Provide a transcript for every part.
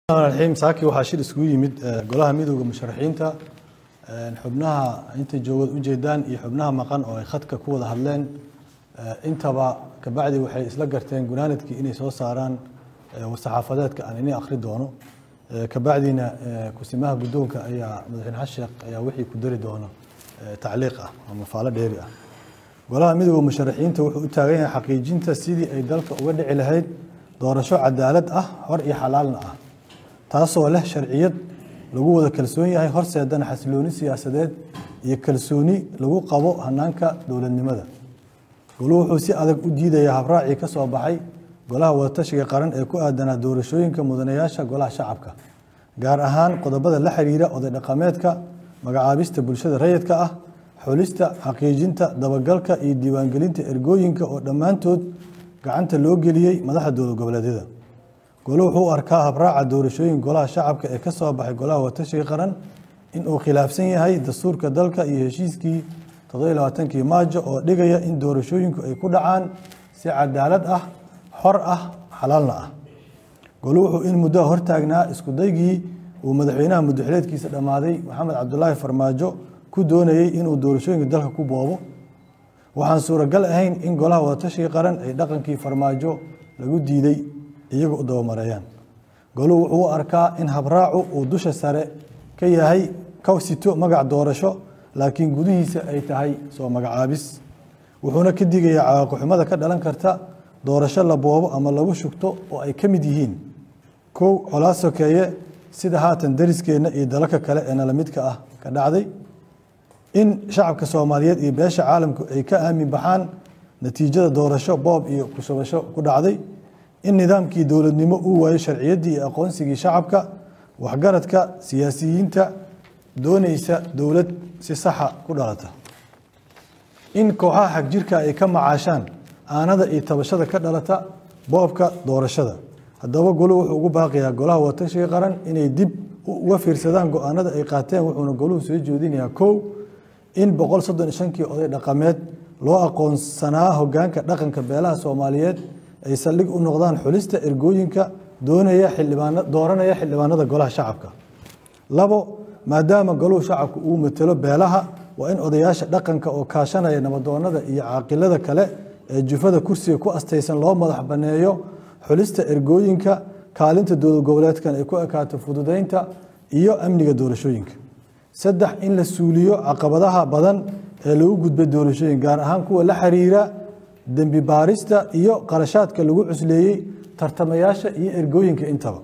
raxiim saaki waxaa shir iskugu yimid golaha midooda musharaxiinta xubnaha inta joogad ujeedaan iyo xubnaha maqan oo ay khadka ku wada hadleen intaba kabacdi waxay isla garteen gunaanadkii inay soo saaraan war-saxaafadeedka aan ini akhri doono kabacdina kusimaha guddoonka ayaa madaxweyne xasan sheekh ayaa wixii ku dari doono tacliiq ah ama faalo dheeri ah golaha midooda musharaxiinta wuxuu u taagan yahay xaqiijinta sidii ay dalka uga dhici lahayd doorasho cadaalad ah xor iyo xalaalna ah taasoo leh sharciyad lagu wada kalsoon yahay horseedana xasilooni siyaasadeed iyo kalsooni lagu qabo hanaanka dowladnimada goluhu wuxuu si adag u diidayaa habraacii ka soo baxay golaha wadatashiga qaran ee ku aadanaa doorashooyinka mudanayaasha golaha shacabka gaar ahaan qodobada la xiriira oday dhaqameedka magacaabista bulshada rayidka ah xulista xaqiijinta dabagalka iyo diiwaangelinta ergooyinka oo dhammaantood gacanta loo geliyey madaxa dowlad goboleedyada golo wuxuu u arkaa habraaca doorashooyin golaha shacabka ee ka soo baxay golaha watashiga qaran in uu khilaafsan yahay dastuurka dalka iyo heshiiskii toddobaiy maajo oo dhigaya in doorashooyinku ay ku dhacaan si cadaalad ah xor ah xalaalna ah golo wuxuu in muddoa hortaagnaa iskudaygii uu madaxweynaha muddoxileedkiisa dhammaaday maxamed cabdulaahi farmaajo ku doonayey inuu doorashooyinka dalka ku boobo waxaan suuragal ahayn in golaha wadatashiga qaran ay dhaqankii farmaajo lagu diiday iyaga u dabamareeyaan goluhu wuxuu u arkaa in habraacu uu dusha sare ka yahay ka sito magac doorasho laakiin gudihiisa ay tahay soo magacaabis wuxuuna ka digayaa cawaaqixumada ka dhalan karta doorasho la boobo ama lagu shugto oo ay ka mid yihiin kow colaad sokeeye sida haatan dariskeenna iyo dalalka kale ee nala midka ah ka dhacday in shacabka soomaaliyeed iyo beesha caalamku ay ka aamin baxaan natiijada doorasho boob iyo kushubasho ku dhacday in nidaamkii dowladnimo uu waayey sharciyaddii iyo aqoonsigii shacabka waxgaradka siyaasiyiinta doonaysa dowlad si saxa ku dhalata in kooxaha xagjirka ay ka macaashaan aanada iyo tabashada ka dhalata boobka doorashada haddaba goluhu wuxuu ugu baaqiyaa golaha watashiga qaran inay dib uga fiirsadaan go-aanada ay qaateen wuxuuna goluhu soo jeedinayaa kow in boqol soddon iyo shankii oday dhaqameed loo aqoonsanaa hogaanka dhaqanka beelaha soomaaliyeed ay saldhig u noqdaan xulista ergooyinka doonaya xildhibaana dooranaya xildhibaanada golaha shacabka labo maadaama goluhu shacabku uu matelo beelaha waa in odayaasha dhaqanka oo kaashanaya nabadoonada iyo caaqilada kale ee jufada kursiga ku astaysan loo madax banneeyo xulista ergooyinka kaalinta dowlad goboleedkan ay ku ekaato fududeynta iyo amniga doorashooyinka saddex in la suuliyo caqabadaha badan ee lagu gudbay doorashooyin gaar ahaan kuwa la xiriira dembi baarista iyo qarashaadka lagu cusleeyey tartamayaasha iyo ergooyinka intaba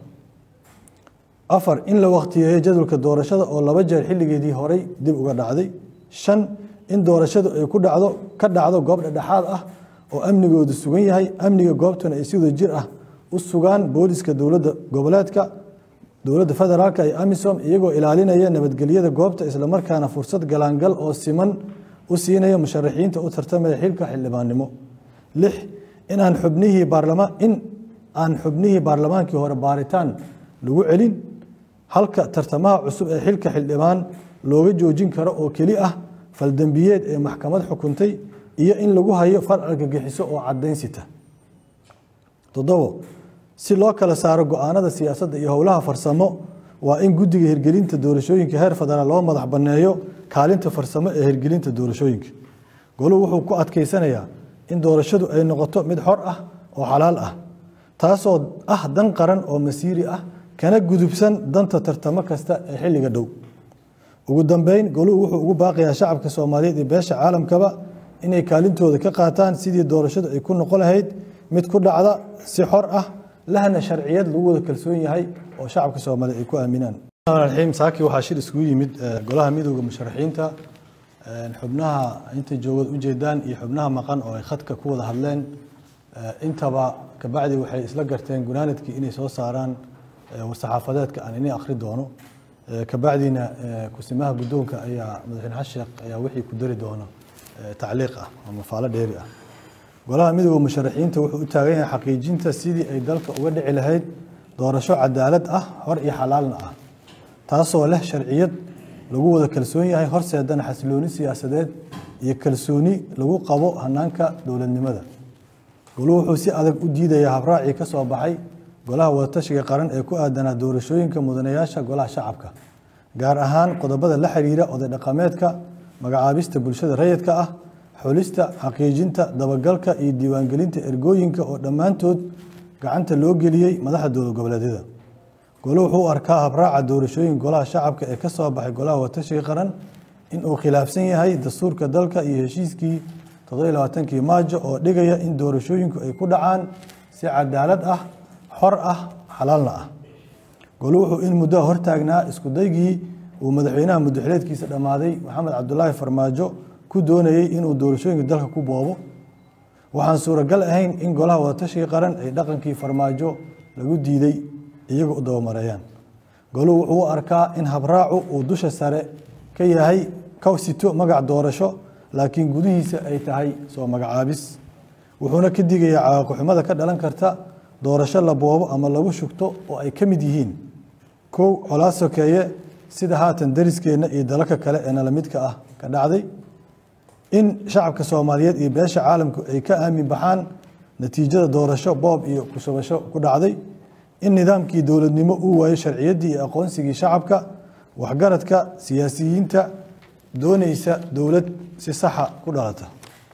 afar in la wakhtiyeeyo jadwalka doorashada oo laba jeer xilligeedii horey dib uga dhacday shan in doorashadu ay ku dhacdo ka dhacdo goob dhexdhexaad ah oo amnigoodu sugan yahay amniga goobtuna ay sidoo jir ah u sugaan booliska dowladda goboleedka dowladda federaalka iyo amisom iyagoo ilaalinaya nabadgelyada goobta islamarkaana fursad galaangal oo siman u siinaya musharaxiinta u tartamaya xilka xildhibaannimo lix in aan xubnihii baarlamaan in aan xubnihii baarlamaankii hore baaritaan lagu celin halka tartamaha cusub ee xilka xildhibaan looga joojin karo oo keli ah faldembiyeed ee maxkamad xukuntay iyo in lagu hayo far argagixiso oo cadaynsita toddobo si loo kala saaro go-aanada siyaasadda iyo howlaha farsamo waa in guddiga hirgelinta doorashooyinka heer federaal loo madax banneeyo kaalinta farsamo ee hirgelinta doorashooyinka goluhu wuxuu ku adkaysanayaa in doorashadu ay noqoto mid xor ah oo xalaal ah taasoo ah dan qaran oo masiiri ah kana gudubsan danta tartamo kasta ee xilliga dhow ugu dambeyn goluhu wuxuu ugu baaqayaa shacabka soomaaliyeed iyo beesha caalamkaba inay kaalintooda ka qaataan sidii doorashadu ay ku noqon lahayd mid ku dhacda si xor ah lahna sharciyad lagu wada kalsoon yahay oo shacabka soomaaliyeed ay ku aaminaan raxiim saaki waxaa shir iskugu yimid golaha midooda musharaxiinta xubnaha inta joogad ujeedaan iyo xubnaha maqan oo ay khadka ku wada hadleen intaba kabacdi waxay isla garteen gunaanadkii inay soo saaraan war-saxaafadeedka aan ini akhri doono kabacdina kusimaha guddoonka ayaa madaxweyne xasan sheekh ayaa wixii ku dari doono tacliiq ah ama faalo dheeri ah golaha midooda musharaxiinta wuxuu u taagan yahay xaqiijinta sidii ay dalka uga dhici lahayd doorasho cadaalad ah xor iyo xalaalna ah taasoo leh sharciyad lagu wada kalsoon yahay horseedana xasilooni siyaasadeed iyo kalsooni lagu qabo hanaanka dowladnimada goluhu wuxuu si adag u diidayaa habraacii ka soo baxay golaha wadatashiga qaran ee ku aadanaa doorashooyinka mudanayaasha golaha shacabka gaar ahaan qodobada la xiriira oday dhaqameedka magacaabista bulshada rayidka ah xulista xaqiijinta dabagalka iyo diiwaangelinta ergooyinka oo dhammaantood gacanta loo geliyey madaxda dowlad goboleedyada golo wuxuu u arkaa habraaca doorashooyin golaha shacabka ee ka soo baxay golaha wadatashiga qaran in uu khilaafsan yahay dastuurka dalka iyo heshiiskii toddobaiy maajo oo dhigaya in doorashooyinku ay ku dhacaan si cadaalad ah xor ah xalaalna ah golo wuxuu in muddoa hortaagnaa iskudaygii uu madaxweynaha muddaxileedkiisa dhammaaday maxamed cabdulaahi farmaajo ku doonayey inuu doorashooyinka dalka ku boobo waxaan suuragal ahayn in golaha wadatashiga qaran ay dhaqankii farmaajo lagu diiday iyaga u dabamareeyaan goluhu wuxuu u arkaa in habraacu uu dusha sare ka yahay ka sito magac doorasho laakiin gudihiisa ay tahay soo magacaabis wuxuuna ka digayaa cawaaqixumada ka dhalan karta doorasho la boobo ama lagu shugto oo ay ka mid yihiin kow colaad sokeeye sida haatan dariskeenna iyo dalalka kale ee nala midka ah ka dhacday in shacabka soomaaliyeed iyo beesha caalamku ay ka aamin baxaan natiijada doorasho boob iyo kushubasho ku dhacday in nidaamkii dowladnimo uu waayo sharciyaddii iyo aqoonsigii shacabka waxgaradka siyaasiyiinta doonaysa dowlad si saxa ku dhalata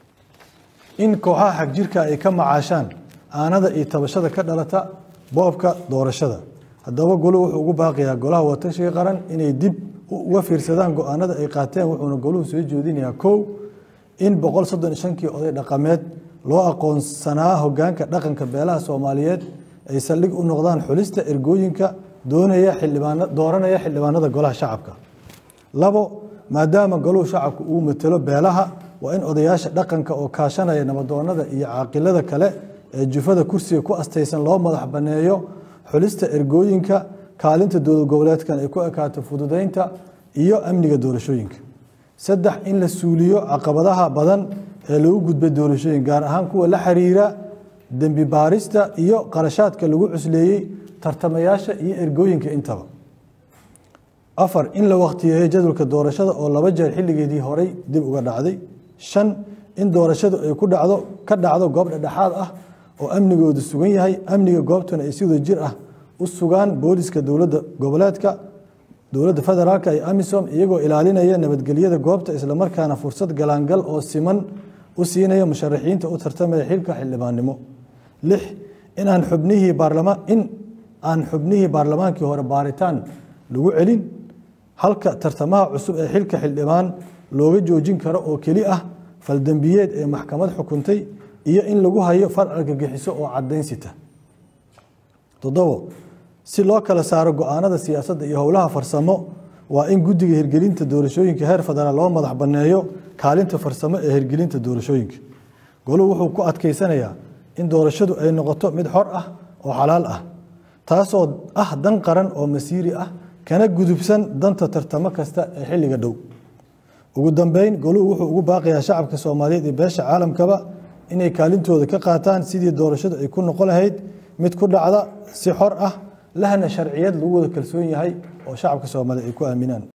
in kooxaha xagjirka ay ka macaashaan aanada iyo tabashada ka dhalata boobka doorashada haddaba goluhu wuxuu ugu baaqiyaa golaha wadatashiga qaran inay dib uga fiirsadaan go-aanada ay qaateen wuxuuna goluhu soo jeedinayaa kow in boqol soddon shankii oday dhaqameed loo aqoonsanaa hogaanka dhaqanka beelaha soomaaliyeed ay saldhig u noqdaan xulista ergooyinka doonaya xildhibaan dooranaya xildhibaanada golaha shacabka labo maadaama goluhu shacabku uu matelo beelaha waa in odayaasha dhaqanka oo kaashanaya nabadoonada iyo caaqilada kale ee jufada kursiga ku astaysan loo madax banneeyo xulista ergooyinka kaalinta dowlad goboleedkan ay ku ekaato fududeynta iyo amniga doorashooyinka saddex in la suuliyo caqabadaha badan ee lagu gudbay doorashooyin gaar ahaan kuwa la xiriira dembi baarista iyo qarashaadka lagu cusleeyey tartamayaasha iyo ergooyinka intaba afar in la wakhtiyeeyo jadwalka doorashada oo laba jeer xilligeedii horey dib uga dhacday shan in doorashadu ay ku dhacdo ka dhacdo goob dhexdhexaad ah oo amnigoodu sugan yahay amniga goobtuna ay si wada jir ah u sugaan booliska dowladda goboleedka dowladda federaalka iyo amisom iyagoo ilaalinaya nabadgelyada goobta islamarkaana fursad galaangal oo siman u siinaya musharaxiinta u tartamaya xilka xildhibaannimo lix in aan xubnihii baarlamaan in aan xubnihii baarlamaankii hore baaritaan lagu celin halka tartamaha cusub ee xilka xildhibaan looga joojin karo oo keli ah faldembiyeed ee maxkamad xukuntay iyo in lagu hayo far argagixiso oo cadaynsita toddobo si loo kala saaro go-aanada siyaasadda iyo howlaha farsamo waa in guddiga hirgelinta doorashooyinka heer federaal loo madax banneeyo kaalinta farsamo ee hirgelinta doorashooyinka goluhu wuxuu ku adkaysanayaa in doorashadu ay noqoto mid xor ah oo xalaal ah taasoo ah dan qaran oo masiiri ah kana gudubsan danta tartamo kasta ee xilliga dhow ugu dambeyn goluhu wuxuu ugu baaqayaa shacabka soomaaliyeed iyo beesha caalamkaba inay kaalintooda ka qaataan sidii doorashadu ay ku noqon lahayd mid ku dhacda si xor ah lahna sharciyad lagu wada kalsoon yahay oo shacabka soomaaliyeed ay ku aaminaan